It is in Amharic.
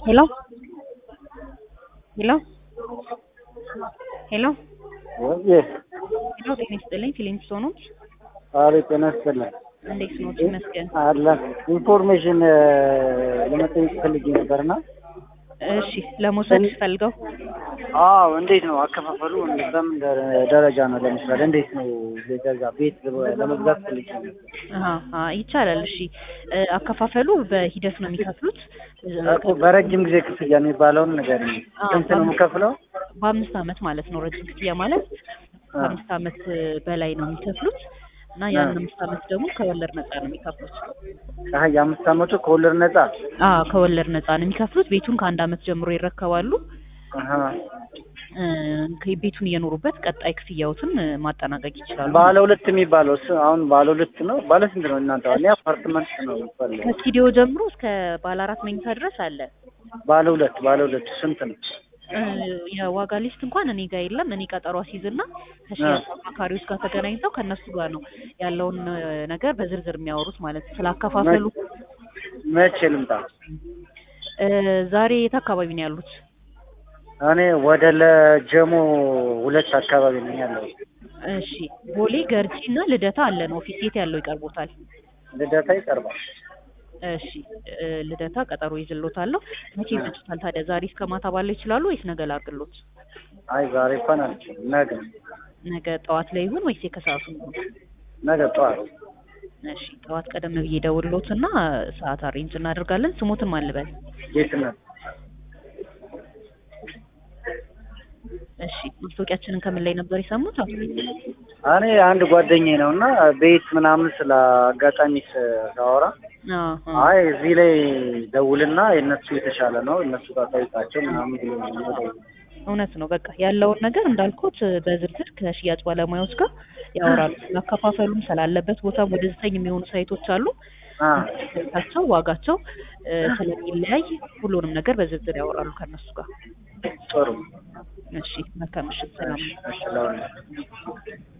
ሄሎ ሄሎ ሄሎ ወይ ሄሎ ጤና ይስጥልኝ ፊሊንግስ ሆኖ አቤት ጤና ይስጥልኝ እንዴት ኖት? ይመስገን። አለን ኢንፎርሜሽን ለመጠየቅ ፈልጌ ነበርና እሺ ለመውሰድ ፈልገው አዎ እንዴት ነው አከፋፈሉ በምን ደረ- ደረጃ ነው ለምሳሌ እንዴት ነው ገዛ ቤት ለመግዛት ፈልጌ ነው አሀ አ ይቻላል። እሺ እ አከፋፈሉ በሂደት ነው የሚከፍሉት። እኮ በረጅም ጊዜ ክፍያ የሚባለውን ነገር አዎ፣ ስንት ነው የምከፍለው በአምስት ዓመት ማለት ነው ረጅም ክፍያ ማለት ከአምስት ዓመት በላይ ነው የሚከፍሉት እና ያን አምስት ዓመት ደግሞ ከወለድ ነፃ ነው የሚከፍሉት። አሀ የአምስት አመቱ ከወለድ ነጻ አዎ ከወለድ ነፃ ነው የሚከፍሉት። ቤቱን ከአንድ ዓመት ጀምሮ ይረከባሉ። አሀ እ ቤቱን እየኖሩበት ቀጣይ ክፍያዎትን እ ማጠናቀቅ ይችላሉ። ባለ ሁለት የሚባለው እሱ አሁን ባለ ሁለት ነው ባለ ስንት ነው እናንተ እኔ አፓርትመንት ነው የምፈልገው ከስቱዲዮ ጀምሮ እስከ ባለ አራት መኝታ ድረስ አለ። ባለ ሁለት ባለ ሁለት ስንት ነው እ የዋጋ ሊስት እንኳን እኔ ጋር የለም። እኔ ቀጠሮ አስይዝና ከሽያጭ አማካሪዎች ጋር ተገናኝተው ከእነሱ ጋር ነው ያለውን እ ነገር በዝርዝር የሚያወሩት ማለት ነው። ስላከፋፈሉ መቼ ልምጣ እ ዛሬ የት አካባቢ ነው ያሉት? እኔ ወደ ለጀሞ ሁለት አካባቢ ነኝ ያለው እሺ ቦሌ ገርጂ እና ልደታ አለን ኦፊስ። የት ያለው ይቀርቦታል? ልደታ ይቀርባል እሺ እ ልደታ ቀጠሮ ይዝሎታለሁ። መቼ ይመጡታል ታዲያ? ዛሬ እስከ ማታ ባለው ይችላሉ ወይስ ነገ ላድርግሎት? አይ ዛሬ እንኳን አልችልም ነገ ነገ ጠዋት ላይ ይሁን ወይስ የከሰዓቱ ይሁን? ነገ ጠዋት እሺ ጠዋት ቀደም ብዬ ደውልሎት እና ሰዓት አሬንጅ እናደርጋለን። ስሞትን ማን ልበል? ጌትነት እሺ ማስታወቂያችንን ከምን ላይ ነበር የሰሙት? እኔ አንድ ጓደኛዬ ነው እና ቤት ምናምን ስለ አጋጣሚ ሳወራ አዎ አይ እዚህ ላይ ደውልና የእነሱ የተሻለ ነው እነሱ ጋር ጠይቃቸው ምናምን ብሎ ነው የደወለው። እውነት ነው። በቃ ያለውን ነገር እንዳልኩት በዝርዝር ከሽያጭ ባለሙያዎች ጋር ያወራሉ። ስላከፋፈሉም ስላለበት ቦታም ወደ ዘጠኝ የሚሆኑ ሳይቶች አሉ። አ ሳይታቸው ዋጋቸው እ ስለሚለያይ ሁሉንም ነገር በዝርዝር ያወራሉ ከእነሱ ጋር። ጥሩ እሺ መልካም ምሽት። ሰላም እሺ ለሁሉ